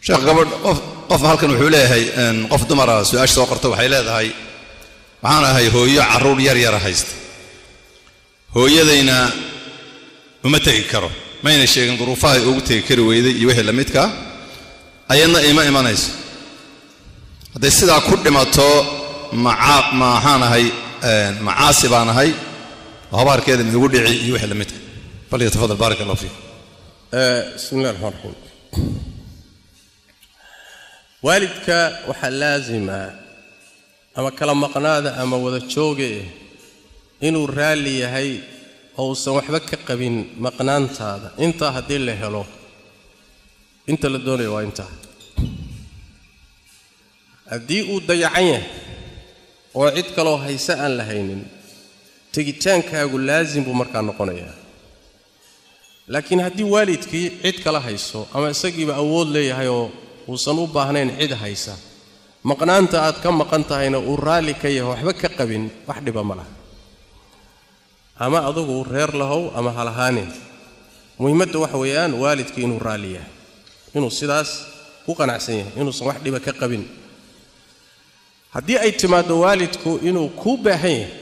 sheekh gabadh qof qof halkan wuxuu leeyahay een, qof dumara su-aasha soo qorta waxay leedahay waxaan ahay hooyo carruur yar yara haysta hooyadayna uma tegi karo mayna sheegin duruufaha ay ugu tegi kari weyday iyo wixii la midka ayadna ima imanayso hadday sidaa ku dhimato maca maxaan ahay een, macaasi baan ahay oo habaarkeeda ma igu dhici iyo wixii la midka falyatafadal baaraka allah fiikum bismi illahi raxmaan raxiim waalidka waxaa laasima ama kala maqnaada ama wada jooge inuu raalli yahay oo uusan waxba ka qabin maqnaantaada intaa haddii la helo inta la doonayo waa intaa haddii uu dayacan yahay oo cid kaloo hayse aan la haynin tegitaankaagu laasim buu markaa noqonayaa laakiin haddii waalidkii cid kala hayso ama isagiiba awood leeyahay oo uusan u baahnayn cid haysa maqnaanta aad ka maqan tahayna uu raalli ka yahay waxba ka qabin wax dhiba ma laha ama adugu reer lahow ama halahaanin muhiimadda waxa weeyaan waalidkii inuu raalli yahay inuu sidaas ku qanacsan yahay inuusan wax dhiba ka qabin haddii ay timaaddo waalidku inuu kuu baahan yahay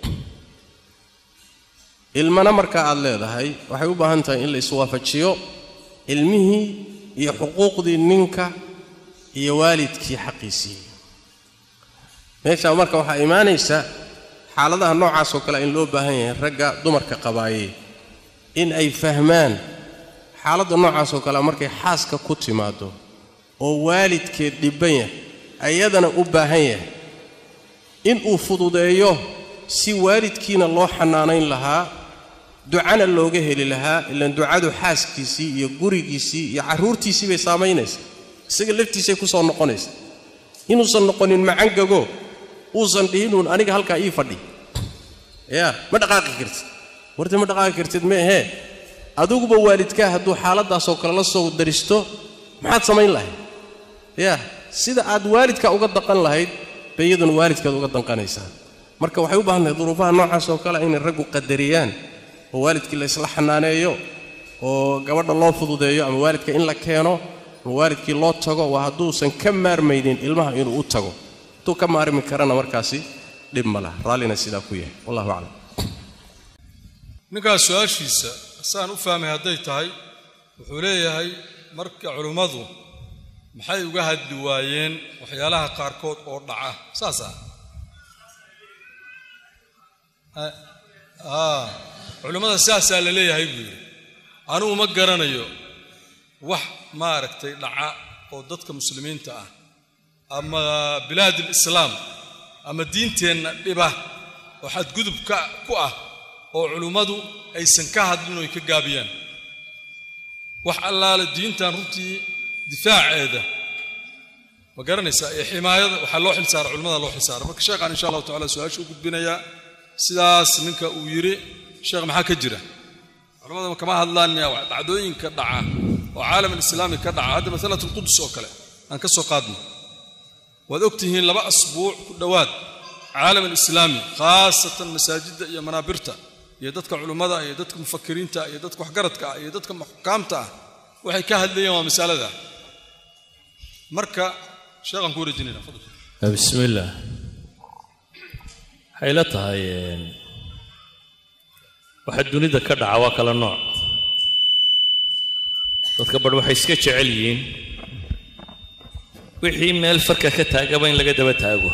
ilmana markaa aad leedahay waxay u baahan tahay in la iswaafajiyo ilmihii iyo xuquuqdii ninka iyo waalidkii xaqiisii meeshaa marka waxaa imaanaysa xaaladaha noocaas oo kale in loo baahan yahay ragga dumarka qabaayey in ay fahmaan xaaladda noocaas oo kale markay xaaska ku timaaddo oo waalidkeed dhibban yahay ayadana u baahan yahay in uu fududeeyo si waalidkiina loo xanaanayn lahaa ducana looga heli lahaa ilaan ducadu xaaskiisii iyo gurigiisii iyo carruurtiisii bay saamaynaysa isaga laftiisay ku soo noqonaysa inuusan noqonin macangago uusan dhihinuun aniga halkaa ii fadhi yaa ma dhaqaaqi kartid warta ma dhaqaaqi kartid meehee adiguba waalidkaa hadduu xaaladdaasoo kale la soo daristo maxaad samayn lahayd yaa sida aad waalidka uga daqan lahayd bay iyaduna waalidkaad uga danqanaysaa marka waxay u baahan tahay duruufaha noocaas oo kale inay raggu qadariyaan oo waalidkii la isla xanaaneeyo oo gabadha loo fududeeyo ama waalidka in la keeno ama waalidkii loo tago waa hadduusan ka maarmaynin ilmaha inuu u tago hadduu ka maarmi karana markaasi dhib ma laha raallina sidaa ku yahay wallahu aclam ninkaas su-aashiisa saan u fahmay hadday tahay wuxuu leeyahay marka culimmadu maxay uga hadli waayeen waxyaalaha qaarkood oo dhaca saas ah a culimmada saasaa la leeyahay buu yidhi anugu ma garanayo wax maaragtay dhaca oo dadka muslimiinta ah ama bilaad alislaam ama diinteenna dhiba oo xadgudub ka ku ah oo culimmadu aysan ka hadlin oy ka gaabiyaan wax allaale diintan runtii difaaceeda ma garanaysaa ee ximaayada waxaa loo xilsaara culimmada loo xilsaara marka sheekhaan insha allahu tacala su-aasha u gudbinayaa sidaas ninka uu yidhi sheekh maxaa ka jira culimmada kama hadlaan miya dhacdooyinka dhaca oo caalam alislaami ka dhaca hadda masalat alqudus oo kale aan ka soo qaadno waad og tihiin laba asbuuc ku dhowaad caalam alislaami khaasatan masaajidda iyo manaabirta iyo dadka culimmada iyo dadka mufakiriinta iyo dadka waxgaradka ah iyo dadka xukaamta ah waxay ka hadlayeen waa masalada marka sheekhaan ku wareejinayna fadal بسم الله waxay la tahay waxa dunida ka dhaca waa kala nooc dadka badh waxay iska jecel yihiin wixii meel farka ka taagaba in laga daba taago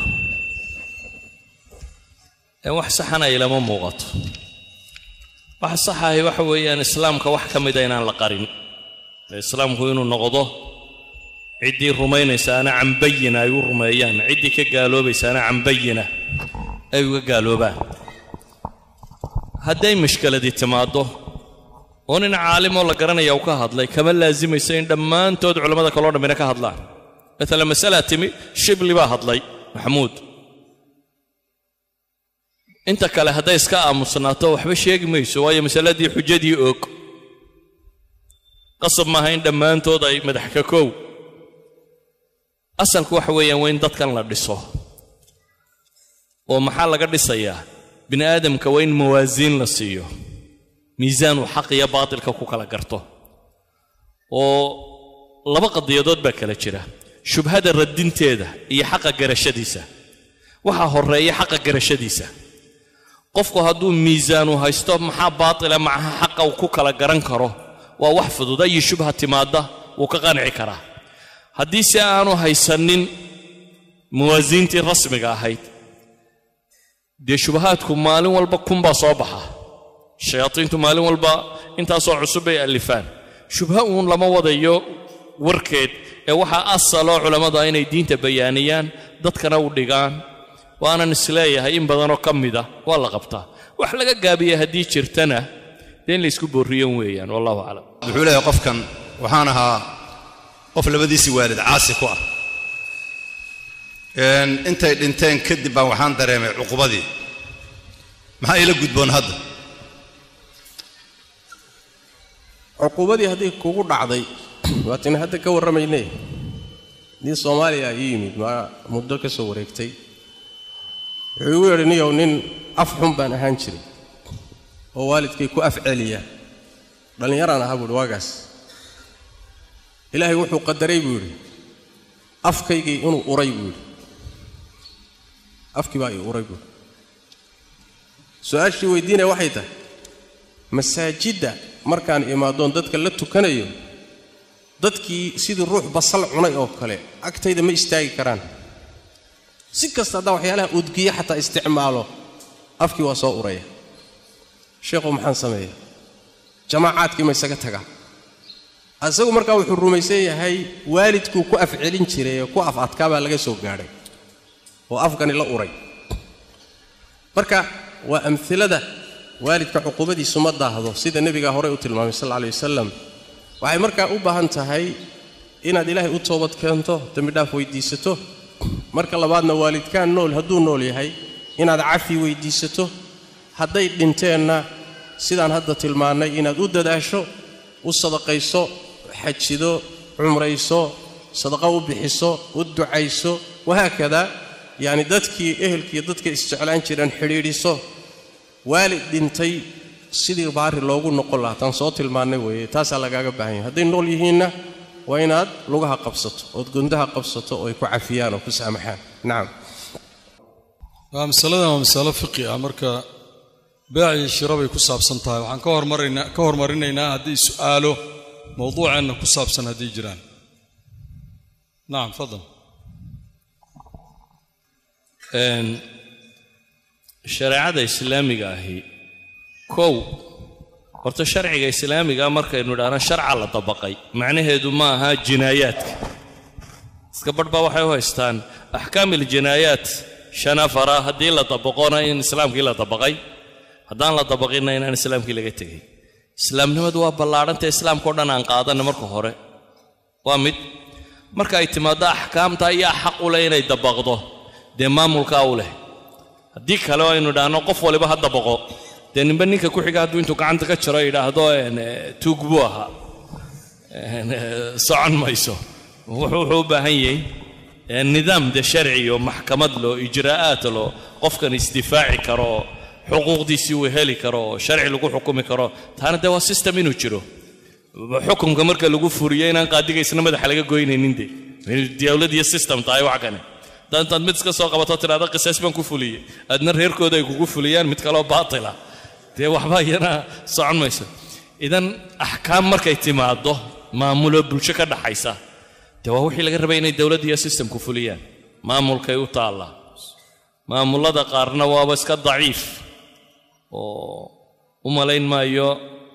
ee wax saxana ilama muuqato waxa saxahay waxa weeyaan islaamka wax ka mida inaan la qarin ee islaamku inuu noqdo ciddii rumaynaysaana cambayina ay u rumeeyaan ciddii ka gaaloobaysaana cambayina ay uga gaaloobaan hadday mushkiladii timaaddo oo nin caalimoo la garanaya uu ka hadlay kama laasimayso in dhammaantood culammada kaloo dhammina ka hadlaan maalan masalaa timi shibli baa hadlay maxamuud inta kale hadday iska aamusnaato waxba sheegi mayso waayo masaladii xujadii og qasab maaha in dhammaantood ay madax ka koow asalku waxa weeyaan waa in dadkan la dhiso oo maxaa laga dhisayaa bini aadamka waa in mawaasiin la siiyo miisaanuu xaq iyo baatilka ku kala garto oo laba qadiyadood baa kala jira shubhada radinteeda iyo xaqa garashadiisa waxaa horeeya xaqa garashadiisa qofku hadduu miisaanu haysto maxaa baatila macaha xaqa uu ku kala garan karo waa wax fudud ayi shubha timaadda wuu ka qanci karaa haddii se aanu haysanin muwaasiintii rasmiga ahayd dee shubahaadku maalin walba kunbaa soo baxa shayaadiintu maalin walba intaasoo cusub bay allifaan shubha uun lama wadayo warkeed ee waxaa asaloo culammada inay diinta bayaaniyaan dadkana u dhigaan waanan isleeyahay in badanoo ka mida waa la qabtaa wax laga gaabiya haddii jirtana dee in laysku boorriyan weeyaan wallahu aclam wuxuu leeyahay qofkan waxaan ahaa qof labadiisii waalid caasi ku ah Een, intay dhinteen kadib baan waxaan dareemay cuqubadii maxaa ila gudboon hadda cuquubadii haddii kugu dhacday waatin hadda ka warramaynay nin soomaaliya ii yimid ma muddo ka soo wareegtay wuxuu igu yidhi niyow nin af xun baan ahaan jiray oo waalidkay ku af celiya dhallinyaraan ahaa buuhi waagaas ilaahay wuxuu qadaray buu yidhi afkaygii inuu uray buu yidhi afkii baa ii uray buu yidhi su-aashii weydiinaya waxay tahay masaajidda markaan imaadoon dadka la tukanayo dadkii sidii ruux basal cunay oo kale agtayda ma istaagi karaan si kasta haddaan waxyaalaha udgiya xataa isticmaalo afkii waa soo uraya sheekhu maxaan sameeya jamaacaadkii ma isaga tagaa isagu markaa wuxuu rumaysan yahay waalidkuu ku afcelin jiray ee ku af adkaa baa laga soo gaadhay oo afkani la uray marka waa amhilada waalidka cuquubadiisu ma daahdo sida nebigaa horey u tilmaamay sal alla alay wasalam waxay markaa u baahan tahay inaad ilaahay u toobad keento dembidhaaf weyddiisato marka labaadna waalidkaan nool hadduu nool yahay inaad cafi weyddiisato hadday dhinteenna sidaan hadda tilmaannay inaad u dadaasho u sadaqayso xajido cumrayso sadaqo u bixiso u ducayso wahaakada yacni dadkii ehelkiiyo dadka isjeclaan jireen xidhiidhiso waalid dhintay sidii baari loogu noqon lahaa taan soo tilmaannay weeye taasaa lagaaga baahan yahay hadday nool yihiinna waa inaad lugaha qabsato ood gundaha qabsato oo ay ku cafiyaan oo ku saamaxaan nacam waa masaladan waa masalo fiqi ah marka beec iyo shiro bay ku saabsan tahay waxaan ka hormarina ka hormarinaynaa haddii su'aalo mowduuceenna ku saabsan haddii jiraan nacam fadal Een, shareecada islaamiga ahi kow horta sharciga islaamiga markaynu idhaahno sharca la dabaqay macnaheedu ma aha jinaayaadka iska badh baa waxay u haystaan axkaam iljinaayaat shan afara haddii la dabaqona in islaamkii la dabaqay haddaan la dabaqinna inaan islaamkii laga tegay islaamnimadu waa ballaadhanta islaamkao dhan aan qaadanna marka hore waa mid marka ay timaaddo axkaamta ayaa xaq u leh inay dabaqdo dee maamulkaa u leh haddii kale aynu idhaahno qof waliba ha dabaqo dee ninba ninka ku xiga hadduu intuu gacanta ka jiro yidhaahdo een, eh, tuug buu ahaa een, eh, socon mayso wuxuu wuxuu u baahan yahay eh, nidaam de sharci oo maxkamad loo ijraa'aat loo qofkan isdifaaci karo oo xuquuqdiisii uu heli karo oo sharci lagu xukumi karo taana dee waa system inuu jiro xukunka marka lagu furiyo inaan qaadiga isna madaxa laga goynaynin de inuu dawlad iyo system tahay wax kane haddaad intaad mid iska soo qabato tidhahda qisaas baan ku fuliyey aadna reerkooda ay kugu fuliyaan mid kaloo baatila dee waxba iyana socon mayso idan axkaam markay timaaddo maamuloo bulsho ka dhaxaysa dee waa wixii laga rabay inay dowladda iyo systemku fuliyaan maamulkay u taallaa maamullada qaarna waaba iska daciif oo u malayn maayo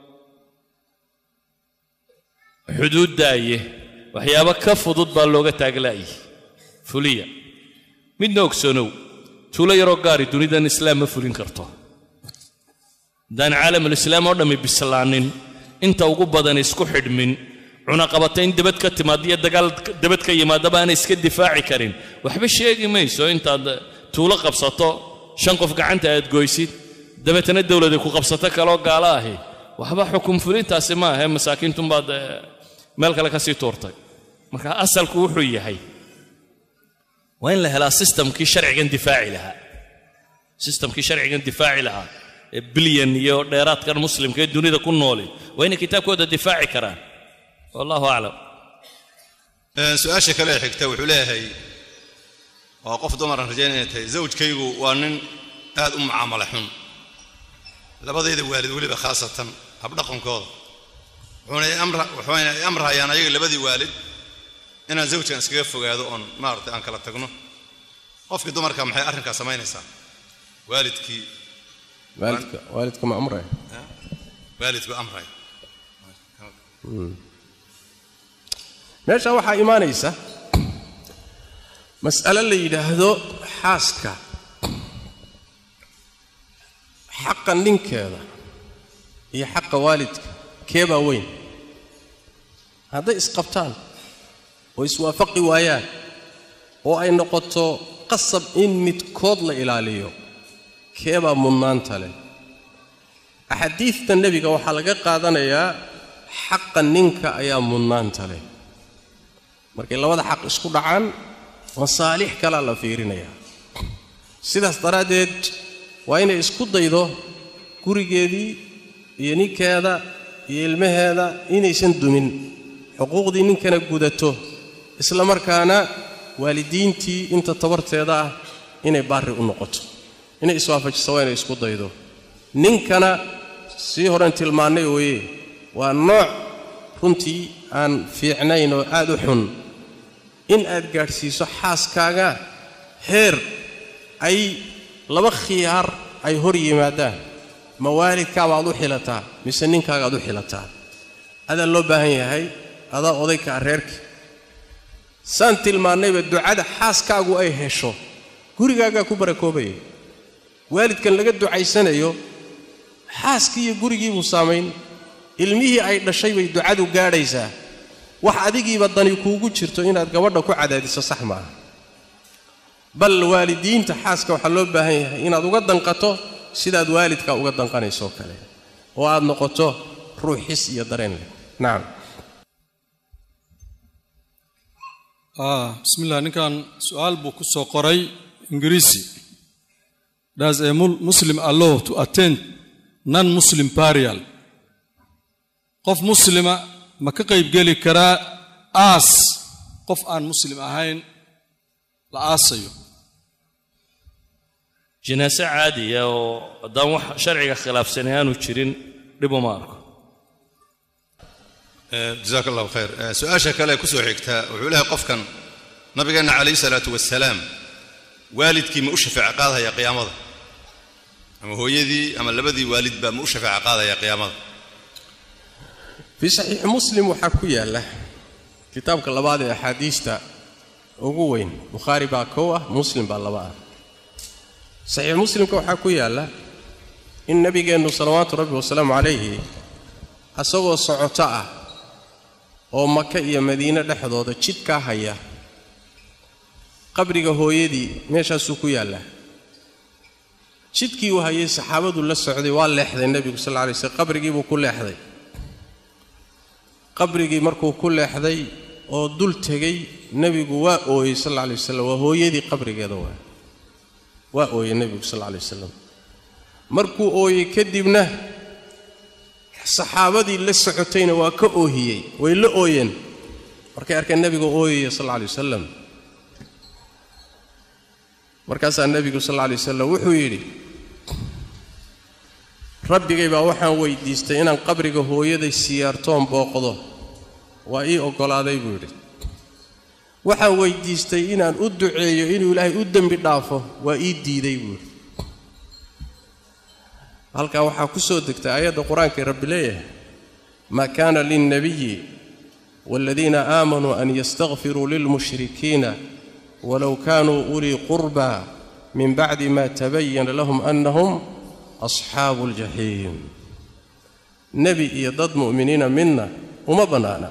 xuduuddaaye waxyaabo ka fudud baa looga taaglaayay fuliya midna ogsoonow tuulo yaroo gaari dunidan islaam ma fulin karto haddaan caalamulislaam oo dhammi bislaanin inta ugu badan isku xidhmin cunaqabatayn debad ka timaad iyo dagaal debad ka yimaadaba aanay iska difaaci karin waxba sheegi mayso intaad tuulo qabsato shan qof gacanta aad goysid dabeetana dowladay ku qabsato kaloo gaalo ahi waxba xukun fulintaasi ma ahe masaakiintunbaad eh, meel kale ka sii tuurtay marka asalku wuxuu yahay waa in la helaa sistamkii sharcigan difaaci lahaa sistamkii sharcigan difaaci lahaa ee bilyan iyo dheeraadkan muslimka ee dunida ku nooli waa inay kitaabkooda difaaci karaan wallahu aclam Een, su-aasha kale ee xigta wuxuu leeyahay waa qof dumaran rajaynaya inay tahay zawjkaygu waa nin aad u mucaamalo xun labadayda waalid weliba khaasatan habdhaqankooda wuxuuna i amra wuxuuna i amrahayaan ayaga labadii waalid inaan zawjkan iskaga fogaado oon maaragtay aan kala tagno qofkii dumarka maxay arrinkaa samaynaysaa waalidkii waalidka waalidka ma amraya waalidku amraya meesha waxaa imaanaysa mas'alo la yidhaahdo xaaska xaqa ninkeeda iyo xaqa waalidka keebaa weyn hadday isqabtaan oo iswaafaqi waayaan oo ay noqoto qasab in midkood la ilaaliyo keebaa mudnaanta leh axaadiidta nebiga waxaa laga qaadanayaa xaqa ninka ayaa mudnaanta leh markay labada xaq isku dhacaan masaalix kalaa la fiirinayaa sidaas daraaddeed waa inay isku daydo gurigeedii iyo ninkeeda iyo ilmaheeda inaysan dumin xuquuqdii ninkana gudato isla markaana waalidiintii inta tabarteeda ah inay baarri u noqoto inay iswaafajiso waa inay isku daydo ninkana sii horen tilmaannay weeye waa nooc runtii aan fiicnayn oo aad u xun in aad gaadhsiiso xaaskaaga heer ay laba khiyaar ay hor yimaadaan ma waalidkaabaad u xilataa mise ninkaagaad u xilataa adaa loo baahan yahay adaa odayka reerka saan tilmaannayba ducada xaaskaagu ay hesho gurigaagaa ku barakoobaya waalidkan laga ducaysanayo xaaskii iyo gurigiibuu saamayn ilmihii ay dhashay bay ducadu gaadhaysaa wax adigiiba dani kuugu jirto inaad gabadha ku cadaadiso sax maaha bal waalidiinta xaaska waxaa loo baahan yahay inaad uga danqato sidaad waalidkaa uga danqanaysoo kale oo aad noqoto ruux xis iyo dareen leh nacam ah bismillah ninkan su-aal buu ku soo qoray ingiriisi does a mu- muslim allow to attend non muslim burial qof muslima ma ka qaybgeli karaa aas qof aan muslim ahayn la aasayo jinaaso caadiya oo haddaan wax sharciga khilaafsanay aanu jirin dhib uma arko jazaak allahu khayr Eh, su-aasha kale ee kusoo xigta wuxuu leeyahay qofkan nabigeenna calayhi salaatu wasalaam waalidkii ma u shafaaco qaadaya qiyaamada ama hooyadii ama labadii waalidba ma u shafaaco qaadaya qiyaamada fii saxiixi muslim waxaa ku yaalla kitaabka labaad ee axaadiista ugu weyn bukhaari baa kow ah muslim baa laba ah saxiix muslimka waxaa ku yaalla in nebigeennu salawaatu rabbi wasalaamu calayhi asagoo socoto ah oo maka iyo madiine dhexdooda jidkaa haya qabriga hooyadii meeshaasuu ku yaallaa jidkii uu hayay saxaabadu la socday waa leexday nebigu sal alla alay slam qabrigiibuu ku leexday qabrigii markuu ku leexday oo dul tegey nebigu waa ooyey sal alla alay wasalam waa hooyadii qabrigeeda waa waa ooyey nebigu sal alla alay wasalam markuu ooyey kadibna saxaabadii la socotayna waa ka oohiyey way la ooyeen markay arkeen nebigu ooyaya sal alla alay wasalam markaasaa nebigu sal alla alay wasalam wuxuu yidhi rabbigay baa waxaan weydiistay inaan qabriga hooyaday siyaartoon booqdo waa ii oggolaaday buu yidhi waxaan weydiistay inaan u duceeyo inuu ilaahay u dembi dhaafo waa ii diiday buu yidhi halkaa waxaa ku soo degtay aayadda qur-aankae rabbi leeyahay maa kaana lilnabiyi waaladiina aamanuu an yastakfiruu lilmushrikiina walow kaanuu ulii qurbaa min bacdi ma tabayana lahum annahum asxaabu aljaxiim nebi iyo dad mu'miniina midna uma bannaana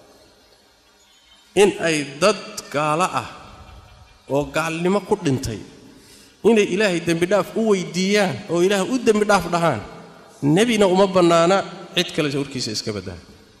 in ay dad gaalo ah oo gaalnimo ku dhintay inay ilaahay dembidhaaf u weydiiyaan oo ilaah u dembidhaaf dhahaan nebina uma bannaana cid kale warkiisa iska baddaa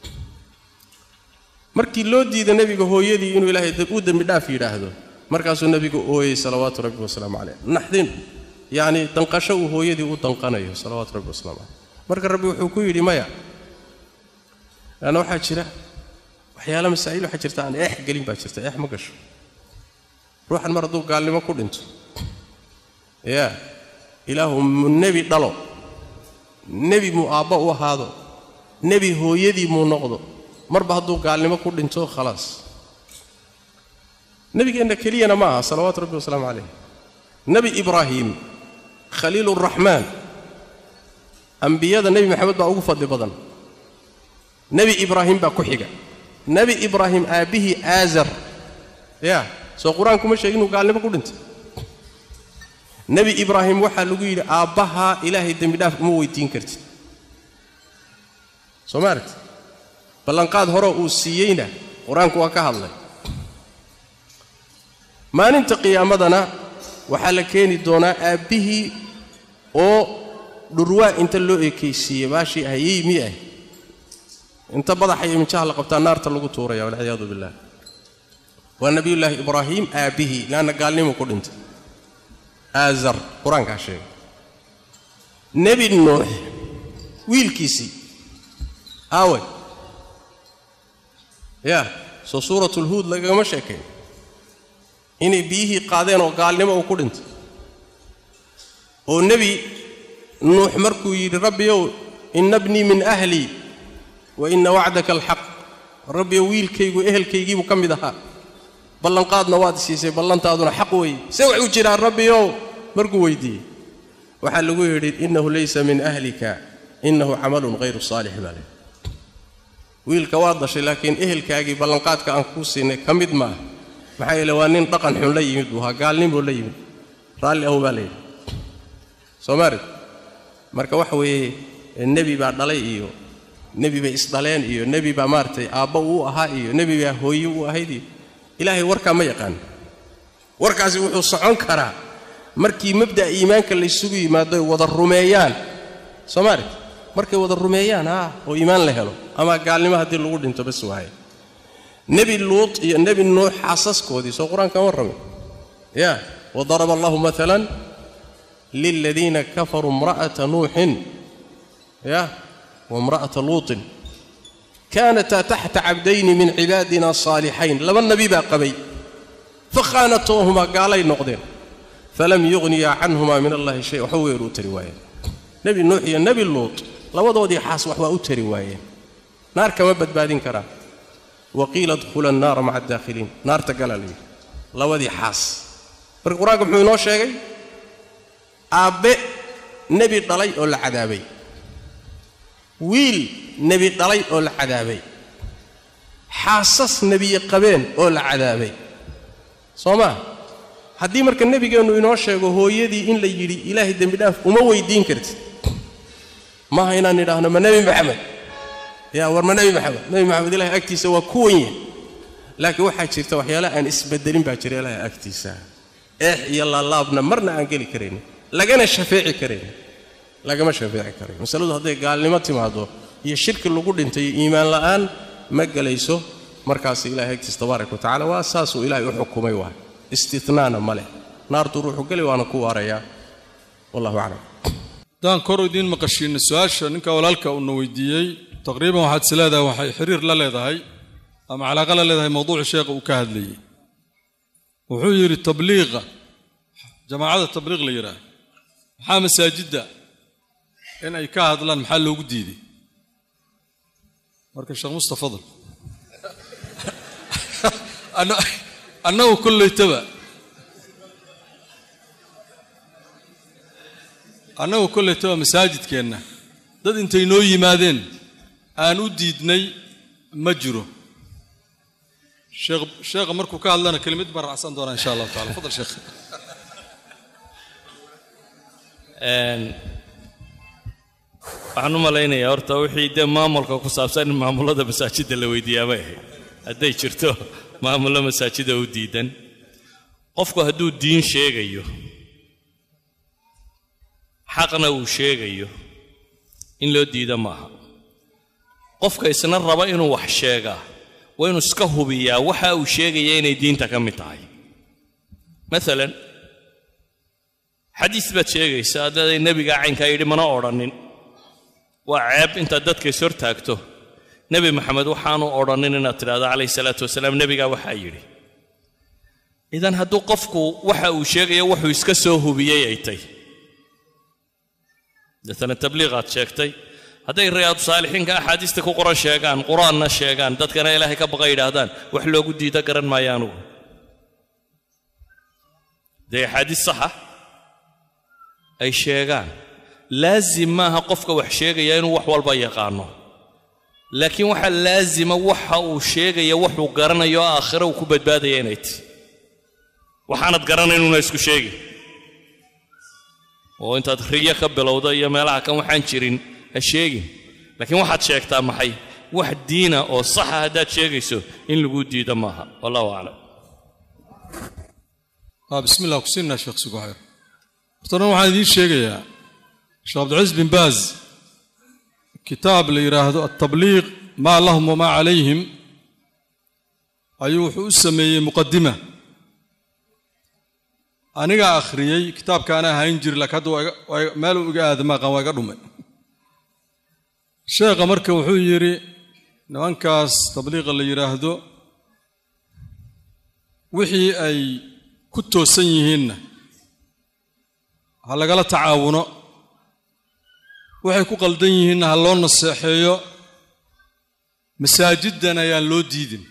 markii loo diida nebiga hooyadii inuu ilaahay u dembidhaaf yidhaahdo markaasuu nebigu ooyey salawaatu rabbi wasalaamu caleyh naxdin yacni danqasho uu hooyadii u danqanayo salawaatu rabbi wasalaamu caleyh marka rabbi wuxuu ku yidhi maya leanna waxaa jira waxyaala masaa'il waxaa jirta aan eex gelin baa jirta eex ma gasho ruuxan mar hadduu gaalnimo ku dhinto yaa ilaahu mu nebi dhalo nebi muu aabba u ahaado nebi hooyadii muu noqdo marba hadduu gaalnimo ku dhinto khalaas nebigeenna keliyana ma aha salawaatu rabbi wasalaamu calayh nebi ibraahim khaliiluraxmaan ambiyada nebi maxamed baa ugu fadli badan nebi ibraahim baa ku xiga nebi ibraahim aabbihii aazar yaa soo qur-aanku ma sheegin inuu gaalnimo ku dhintay nebi ibraahim waxaa lagu yidhi aabbahaa ilaahay dembi dhaaf uma weydiin kartid soo ma aragti ballanqaad horeo uu siiyeyna qur-aanku waa ka hadlay maalinta qiyaamadana waxaa la keeni doonaa aabbihii oo dhurwaa inta loo ekaysiiyey baashii ahayey mi ah inta badaxa iyo minjaha la qabtaa naarta lagu tuuraya walciyaadu billah waa nebiyullaahi ibraahim aabbihii leanna gaalnimu ku dhintay aazar qur-aankaa sheegay nebi nuux wiilkiisii aawe yaa soo suuratulhuud lagagama sheekayn inay biyihii qaadeen oo gaalnimo uu ku dhintay oo nebi nuux markuu yidhi rabbiyow inna bnii min ahlii wa inna wacdaka alxaq rabbiyow wiilkaygu ehelkaygiibuu ka mid ahaa ballanqaadna waad siisay ballantaaduna xaq weeye se wax u jiraan rabbiyow markuu weyddiiyey waxaa lagu yidhi innahu laysa min ahlika innahu camalun hayru saalix baa leh wiilka waad dashay laakiin ehelkaagii ballanqaadka aan kuu siinay ka mid maaha maxaa yeele waa nin dhaqan xun la yimid buu ahaa gaalnimuu la yimid raalli ahu baa layidhi soo maarid marka waxa weeye nebi baa dhalay iyo nebi bay isdhaleen iyo nebi baa maaragtay aabba uu ahaa iyo nebi baa hooye u ahayd iyo ilaahay warkaa ma yaqaan warkaasi wuxuu socon karaa markii mabda'a iimaanka laysugu yimaado ay wada rumeeyaan soo maarid markay wada rumeeyaan ah oo iimaan la helo ama gaalnimo haddii lagu dhinto bas waaye nebi luut iyo nebi nuux xaasaskoodii soo qur-aankan warramay ya wadaraba allahu maalan liladiina kafaruu imra'ata nuuxin ya waimra'ata luutin kaanataa taxta cabdayni min cibaadina saalixayn laba nebi baa qabay fakhaanatoohumaa gaalay noqdeen falam yughniyaa canhumaa min allahi shay waxba weeru u tari waayeen nebi nuux iyo nebi luut labadoodii xaas wax waa u tari waayeen naar kama badbaadin karaan waqiila dkhula annaara maca adaakhiliin naarta galaa la yidhi labadii xaas marka qur-aanka muxuu inoo sheegay aabbe nebi dhalay oo la cadaabay wiil nebi dhalay oo la cadaabay xaasas nebiye qabeen oo la cadaabay soo maa haddii marka nebigeennu inoo sheego hooyadii in la yidhi ilaahay dembi dhaaf uma weydiin kartid maaha inaan idhaahno ma nebi maxamed yaa war ma nebi maxamed nebi maxamed ilahay agtiisa waa ku wen yahay laakiin waxaa jirta waxyaalaha aan isbedelin baa jira ilahay agtiisa eex iyo laalaabna marna aan geli karaynin lagana shafeeci karaynin lagama shafeeci karayo masaladu hadday gaalnimo timaado iyo shirki lagu dhintay iyo iimaan la'aan ma gelayso markaas ilahay agtiisa tabaaraka wa tacala waa saasuu ilaahay u xukumay waay istinaana ma leh naartuu ruuxu geli waana ku waarayaa wallahu aclam haddaan kor idiin maqashiinna su-aasha ninka walaalka uuna weydiiyey taqriiban waxaad is leedahay waxay xiriir la leedahay ama calaaqa la leedahay mawduuca sheekha uu ka hadlayey wuxuu yidhi tabliiqa jamaacada tabliiq la yidhaah maxaa masaajidda in ay ka hadlaan maxaa loogu diiday marka sheekh musta fadl annagu kollaytaba annagu kollaytaba masaajidkeenna dad intay noo yimaadeen aan u diidnay ma jiro sheekh sheekha markuu ka hadlana kelimad baan raacsan doonaa insha allahu tacala fadal sheekh waxaan u malaynayaa horta wixii dee maamulka ku saabsan in maamulada masaajidda la weydiiyaa bay ahayd hadday jirto maamullo masaajida u diidan qofku hadduu diin sheegayo xaqna uu sheegayo in loo diida maaha qofka isna raba inuu wax sheegaa waa inuu iska hubiyaa waxa uu sheegaya inay diinta ka mid tahay maalan xadiis baad sheegaysaa haddaday nebigaa caynkaa yidhi mana odhanin waa ceeb intaad dadka is hortaagto nebi maxamed waxaanu odhanin inaad tidhahdo calayhi salaatu wasalaam nebigaa waxaa yidhi idan hadduu qofku waxa uu sheegayo wuxuu iska soo hubiyey ay tay deetana tabliiqaad sheegtay hadday riyaadu saalixiinka axaadiista ku qoran sheegaan qur-aanna sheegaan dadkana ilaahay ka baqa yidhaahdaan wax loogu diida garan maayo anugu dee axaadiis saxa ay sheegaan laazim maaha qofka wax sheegaya inuu wax walba yaqaano laakiin waxaa laazima waxa uu sheegaya wuxuu garanayo aakhiro uu ku badbaadaya inay ti waxaanad garanaynuuna isku sheegi oo intaad riyo ka bilowdo iyo meelaha kan waxaan jirin ha sheegin laakiin waxaad sheegtaa maxay wax diina oo saxa haddaad sheegayso in lagu diido maaha wallahu aclam bismi illah kusiinaa sheekh suguxayr hortana waxaan idiin sheegayaa sheekh cabdilcaziz bin baaz kitaab la yidhaahdo altabliiq maa lahum wamaa calayhim ayuu wuxuu u sameeyey muqadima anigaa akhriyey kitaabkaana hayn jiri laakiin hadda waa iga- waa iga- meeluu iga aadamaaqan waa iga dhumay sheekha marka wuxuu yidhi nimankaas tabliiqa la yidhaahdo wixii ay ku toosan yihiinna ha lagala tacaawuno waxay ku qaldan yihiinna ha loo naseexeeyo masaajiddan ayaan loo diidin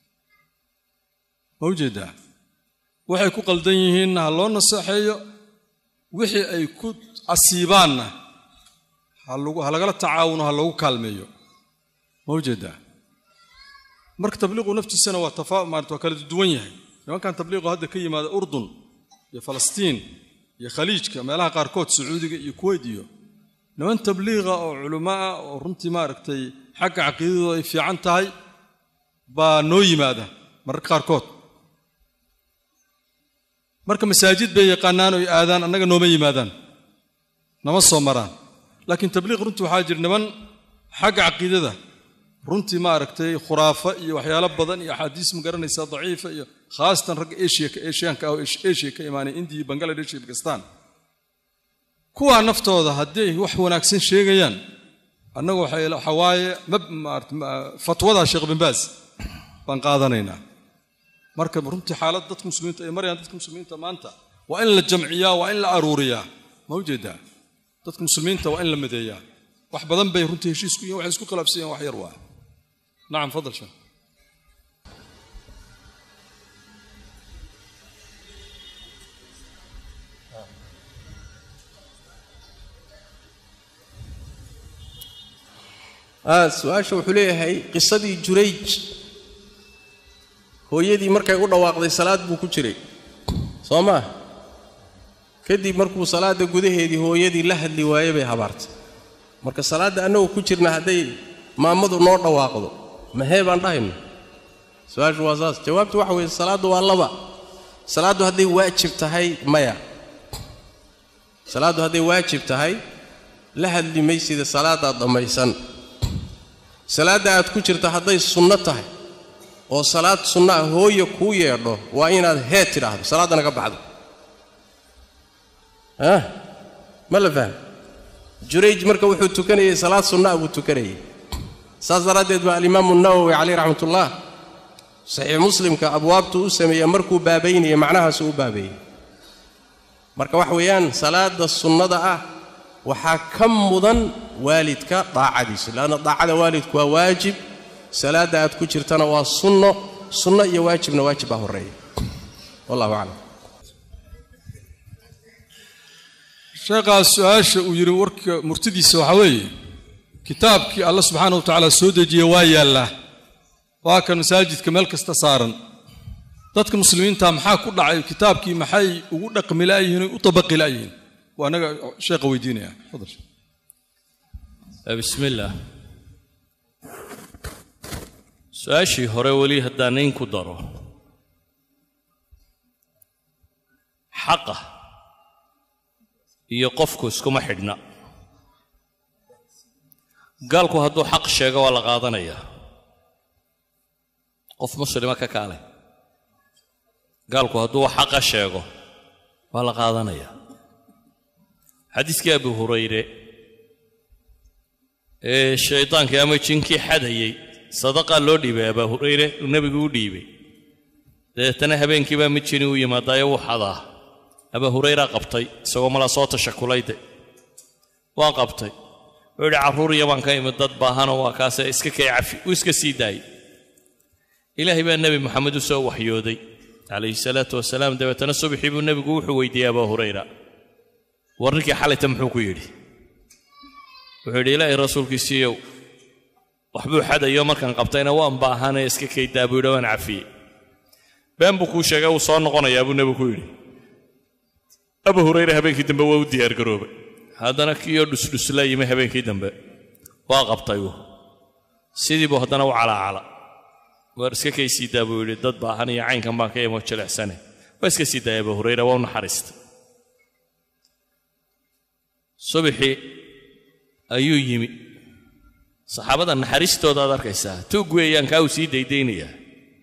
ma ujeedaa waxay ku qaldan yihiinna ha loo naseexeeyo wixii ay ku casiibaanna ha lagu- ha lagala tacaawuno ha loogu kaalmeeyo ma ujeedaa marka tabliiqu naftiisana waa tafa maarata waa kala duwan yahay nimankan tabliiqu hadda ka yimaada urdun iyo falastiin iyo khaliijka meelaha qaarkood sacuudiga iyo kuweyt iyo niman tabliiqa oo culimo ah oo runtii maaragtay xagga caqiidadooda ay fiican tahay baa noo yimaada mararka qaarkood marka masaajid bay yaqaanaan oy aadaan annaga nooma yimaadaan nama soo maraan laakiin tabliiq runtii waxaa jira niman xagga caqiidada runtii maaragtay khuraafa iyo waxyaalo badan iyo axaadiis ma garanaysaa daciifa iyo khaasatan ragga eshiya eshiyaanka ah oo eshiya ka imaanay indiya iyo bangaladesh iyo bakistan kuwaa naftooda haddii ay wax wanaagsan sheegayaan annagu waxay waxa waaye mab maarata ma- fatwada sheekh bin baaz baan qaadanaynaa marka runtii xaalad dadka muslimiinta ay marayaan dadka muslimiinta maanta waa in la jamciyaa waa in la aruuriyaa ma ujeedaa dadka muslimiinta waa in la madeeyaa wax badan bay runtii heshiis ku yihin waxay isku khilaafsan yihin wax yar waa nacam fadal sheekh ah su-aasha wuxuu leeyahay qisadii jurayj hooyadii markay u dhawaaqday salaad buu ku jiray soo maa kadib markuu salaadda gudaheedii hooyadii la hadli waayey bay habaartay marka salaadda annagoo ku jirna hadday maamadu noo dhawaaqdo mahee baan dhahayno su-aashu waa saas jawaabtu waxa weeye salaaddu waa laba salaaddu hadday waajib tahay maya salaaddu hadday waajib tahay la hadli maysida salaadaad dhammaysan salaadda aad ku jirta hadday sunno tahay oo salaad sunno ah hooya kuu yeedho waa inaad hee tidhaahdo salaaddana ka baxdo ah ma la faham jurayj marka wuxuu tukanayey salaad sunno ah buu tukanayey saas daraaddeed baa alimaamu nawowi caleyh raxmatullah saxiix muslimka abwaabtu u sameeya markuu baabaynaya macnahaasu u baabeeyey marka wax weeyaan salaada sunnada ah waxaa ka mudan waalidka daacadiisa leanna daacada waalidku waa waajib salaadda aad ku jirtana waa sunno sunno iyo waajibna waajib baa horreeya wallahu aclam sheekhaas su-aasha uu yidhi warka murtidiisa waxaa weeye kitaabkii alla subxaana wa tacaala soo dejiye waa yaallaa waa kan masaajidka meel kasta saaran dadka muslimiinta maxaa ku dhacay kitaabkii maxay ugu dhaqmi la'yihiin oy u tabaqi la'yihiin waa anaga sheekha weydiinaya fadal bismi illaah su-aashii hore weli haddaan in ku daro xaqa iyo qofku iskuma xidhna gaalku hadduu xaq sheego waa la qaadanayaa qof muslima ka kaale gaalku hadduu xaqa sheego waa la qaadanayaa xadiiskii abu hurayre ee shaydaankii ama jinkii xadayey sadaqaa loo dhiibay abaa hurayre uu nebigu u dhiibay dabeetana habeenkii baa mid jini u yimaadaayo wuu xadaa abaa hurayraa qabtay isagoo mala soo tashakulayde waan qabtay wuxuu yidhi carruur iyo baan ka imid dad baahanoo waa kaase iska kay cafi uu iska sii daayey ilaahay baa nebi moxamed u soo waxyooday calayhi salaatu wasalaam dabeetana subaxii buu nebigu wuxuu weydiiyey abaa hurayra war ninkii xalayta muxuu ku yidhi wuxuu yidhi ilaahay rasuulkiisiiyow waxbuu xadayo markaan qabtayna waan baahanee iska kaydaa buu yidhi waan cafiyey been buu kuu sheegay uu soo noqonayaa buu nebigu ku yidhi abu hurayre habeenkii dambe waa u diyaargaroobay haddana kiiyoo dhusdhusla yimi habeenkii dambe waa qabtay uu sidii buu haddana u calaacala waar iska kay siidaa buu yidhi dad baahan iyo caynkan baan ka imo jilicsane waa iska sii daaya abu hurayra waa u naxariistay subaxii ayuu yimi saxaabada naxariistooda aad arkaysaa tuug weeyaan kaa uu sii daydaynayaa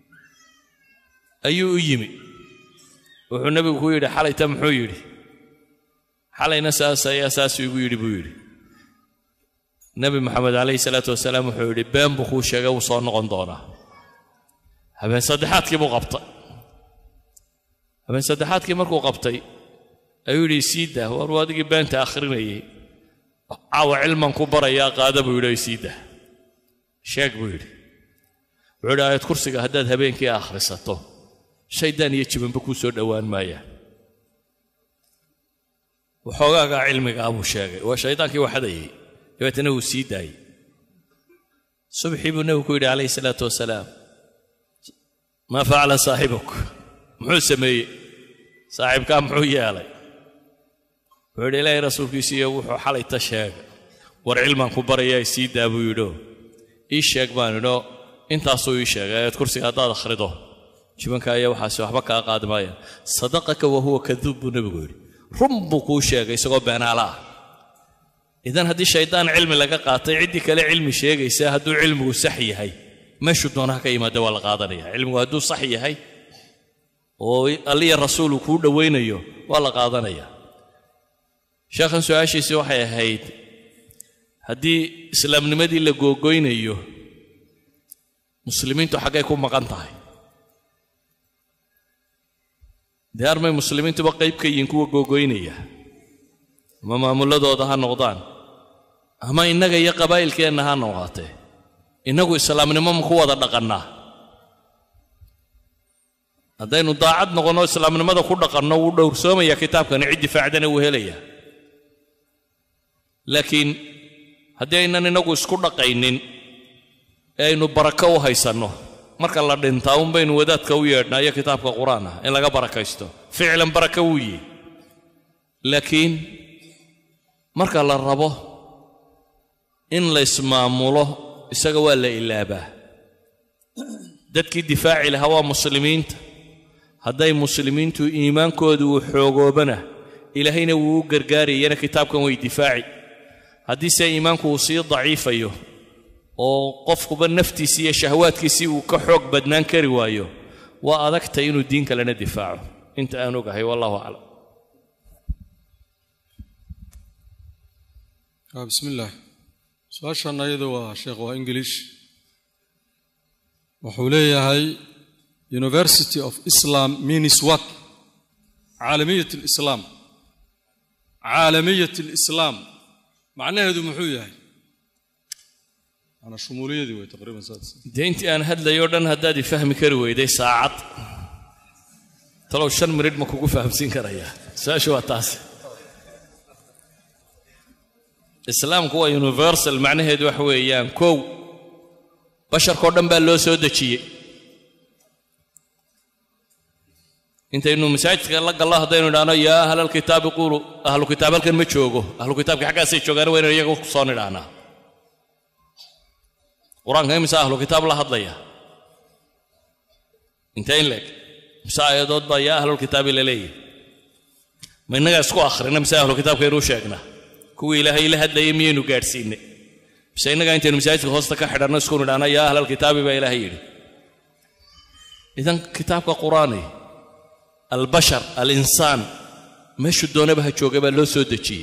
ayuu u yimi wuxuu nebigu ku yidhi xalayta muxuu yidhi xalayna saas ayaa saasuu igu yidhi buu yidhi nebi moxamed calayhi salaatu wasalaam wuxuu yidhi been buu kuu sheegay wuu soo noqon doonaa habeen saddexaadkii buu qabtay habeen saddexaadkii markuu qabtay ayuu yidhi sii daa war waa adigii beenta akhrinayay caawa cilman ku barayaa qaada buu yidhi sii daa sheeg buu yidhi wuxuu yidhi aayad kursiga haddaad habeenkii akhrisato shaydaan iyo jibanba kuu soo dhowaan maayaan waxoogaagaa cilmigaa buu sheegay waa shaydaankii waxadayay dabeetana wuu sii daayey subxii buu nebigu ku yidhi calayhi salaatu wasalaam maa facala saaxibuk muxuu sameeyey saaxiibkaa muxuu yeelay wuxuu yidhi ilaahay rasuulkiisiiyo wuxuu xalayta sheegay war cilmaan ku barayaa sii daa buu yidhio ii sheeg baan idho intaasuu ii sheegay ayaad kursiga haddaad akhrido jibanka ayaa waxaasi waxba kaa qaadi maayaan sadaqaka wa huwa kaduub buu nebigu yidhi run buu kuu sheegay isagoo beenaala ah idan haddii shaydaan cilmi laga qaatay ciddii kale cilmi sheegaysa hadduu cilmigu sax yahay meeshuu doonaha ka yimaada waa la qaadanaya cilmigu hadduu sax yahay oo alliya rasuulu kuu dhowaynayo waa la qaadanaya sheekhan su-aashiisii waxay ahayd haddii islaamnimadii la googoynayo muslimiintu xaggay ku maqan tahay dee armay muslimiintuba qayb ka yihiin kuwa googoynaya ama maamuladooda ha noqdaan ama innaga iyo qabaa'ilkeenna ha noqotee innagu islaamnimo ma ku wada dhaqannaa haddaynu daacad noqonno islaamnimada ku dhaqanno wuu dhowrsoomaya kitaabkani cid difaacdana wuu helayaa laakiin haddii aynan inagu isku dhaqaynin ee aynu barako u haysanno marka la dhintaa un baynu wadaadka u yeedhnaa iyo kitaabka qur-aan ah in laga barakaysto ficlan baraka wuu yihi laakiin marka la rabo in la ismaamulo isaga waa la ilaabaa dadkii difaaci lahaa waa muslimiinta hadday muslimiintu iimaankoodu uu xoogoobana ilaahayna wuu u gargaarayana kitaabkan way difaaci haddiise iimaanku uu sii daciifayo oo qofkuba naftiisii iyo shahwaadkiisii uu ka xoog badnaan kari waayo waa adagtay inuu diin kalena difaaco inta aan ogahay wallahu aclam bismi illaah su-aashan ayadu waa sheekh waa english wuxuu leeyahay university of islam means what caalamiyat alislaam caalamiyat alislaam macnaheedu muxuu yahay ana shumuuliyadii way taqriiban saas dee intii aan hadlayo o dhan haddaad i fahmi kari weyday saacad talow shan minidh ma kugu fahamsiin karayaa su-aashu waa taas islaamku waa universal macnaheedu waxa weeyaan kow basharkao dhan baa loo soo dejiyey intaynu masaajidka la gallo haddaynu idhaahno yaa ahlalkitaabi quulu ahlu kitaab halkan ma joogo ahlu kitaabki xaggaasay joogaan waa inaynu iyaga ku soo nidhaahnaa qur-aanka imise ahlu kitaab la hadlaya intee in leeg mise aayadood baa yaa ahlulkitaabi la leeyahy ma innagaa isku akhrina mise ahlu kitaabkaynuu sheegnaa kuwii ilaahay la hadlayay miyaynu gaadhsiinay mise innagaa intaynu masaajidka hoosta ka xidhanno isku nidhaahna yaa ahlalkitaabi baa ilaahay yidhi idan kitaabka qur-aani albashar alinsaan meeshuu doonaba ha jooga baa loo soo dejiyey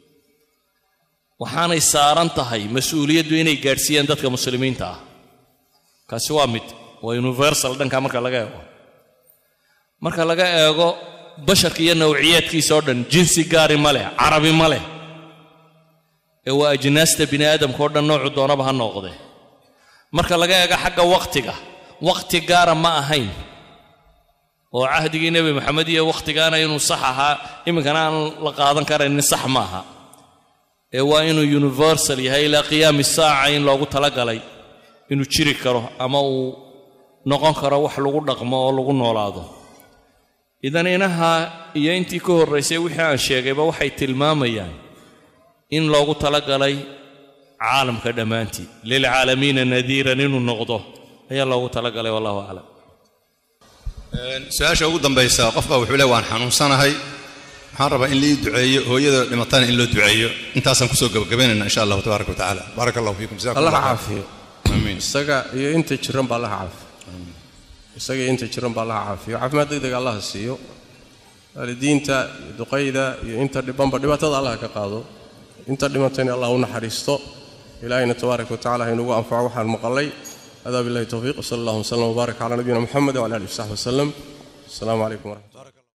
waxaanay saaran tahay mas-uuliyaddu inay gaadhsiiyaan dadka muslimiinta ah kaasi waa mid waa universal dhanka marka laga eego marka laga eego basharka iyo nawciyaadkiisa oo dhan jinsi gaari ma leh carabi ma leh ee waa ajnaasta bini aadamka oo dhan noocu doonaba ha noqde marka laga eego xagga wakhtiga wakhti gaara ma ahayn oo cahdigii nebi maxamed iyo wakhtigaana inuu sax ahaa iminkana aan la qaadan karaynin sax ma aha ee waa inuu universal yahay ilaa qiyaami saaca in loogu talagalay inuu jiri karo ama uu noqon karo wax lagu dhaqmo oo lagu noolaado idan inaha iyo intii ka horraysay wixii aan sheegayba waxay tilmaamayaan in loogu talagalay caalamka dhammaantii lilcaalamiina nadiiran inuu noqdo ayaa loogu talagalay wallahu aclam su-aasha ugu dambaysa qof baa wuxuu le waan xanuunsanahay waxaan rabaa in lii duceeyo hooyada dhimatana in loo duceeyo intaasaan kusoo gabagabaynayna insha allahu tabaaraka watacaala baaraka allahu fiikum jazakum allaha allah caafiyo amiin isaga iyo inta jiran baa allaha caafiyo isaga iyo inta jiran baa allaha caafiyo caafimaad degdega allaha siiyo waalidiinta iyo duqayda iyo inta dhibanba dhibaatada allaha ka qaado inta dhimatayna allah u naxariisto ilaahayna tabaaraka watacaala ha inugu anfaco waxaan maqalay هذا بالله التوفيق وصلى الله وسلم وبارك على نبينا محمد وعلى اله وصحبه وسلم السلام عليكم ورحمه الله